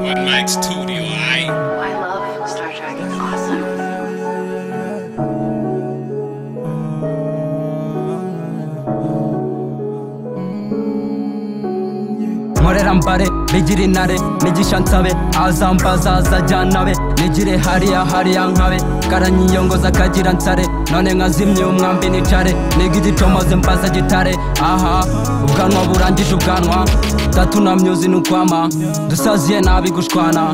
would like to do, alright? I love Star Trek. It's awesome. nkorera mbare nigire intare nigisha nsabe azambaza azajyana be nigire hariya hariya nkabe karanyiyongoza akagira nsare none nkazimye umwambi nicare niga igicomoze mbaza gitare aha ubwanwa burangije ubwanwa tatu na myuzi ni ukwama dusaziye nabi gushwana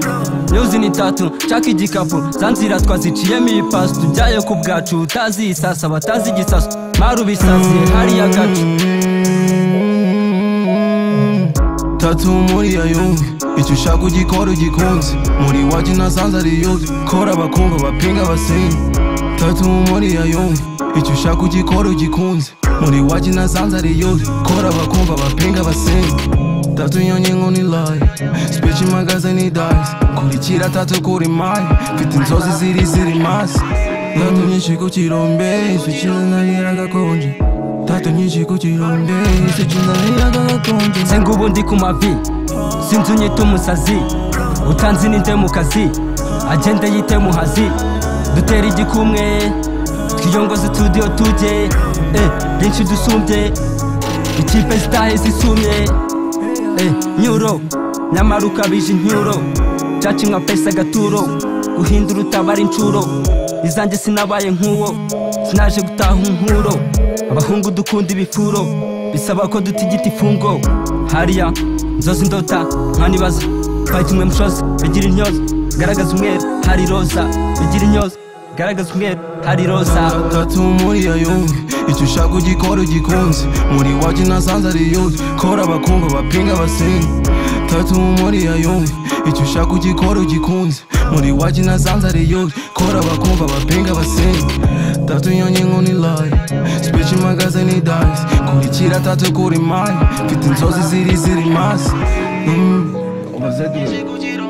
myuzi ni tatu nshaka igikapu za nzira twaziciyemo ibipasu tujyayo ku bwacu utazi isasa batazi igisasu maru bisaziye hariya gacu tatu muri yayumve icyo ushaka ugikora ugikunze muri wacu ntasanze ari yude kora abakumva bapinga basenye tatu muri yayumve icyo ushaka ugikora ugikunze muri wacu ntasanze ari yude kora abakumva bapinga basenye tatu yonye nkuni layi speech magaze ni dice kurikira tatu kuri mayi mfite inzozi ziri ziri masi tatu nyinshi ku kirombe isukiza nahiraga konje tatu nyinshi ku kirombe isukiza nahiraga konje nze ngubu ndi ku mavi sinzi unyita umusazi utanzi ninde mu kazi agende yite muhazi dutera igikumwe twiyongoze studio tujye eh, byinshi dusumbye ikipe zitahe zisumye eh, nyuro nyamara ukabije incyuro caca imwa pesa agaturo guhindura utabara incuro izanjye sinabaye nk'uwo sinaje gutaha inkuro abahungu dukunda ibifuro bisaba ko duta igiti ifungo hariya nzozi ndota nkanibaza fayita umwe mushozi bigira intyoza garagaza umweru hari roza bigira intyoza garagaza umweru hari roza tatu muri yayumve icyo ushaka ugikora ugikunze muri wacu ntasanze ari yude kora abakumva bapinga basenye tatu muri yayumve icyo ushaka ugikora ugikunze muri wacu ntasanze ari yude kora abakumva bapinga basenye tatu yonye nkuni layi speech magaze ni dice kurikira tatu kuri mayi mfite inzozi ziri ziri masi Mm. Ubaze duwe.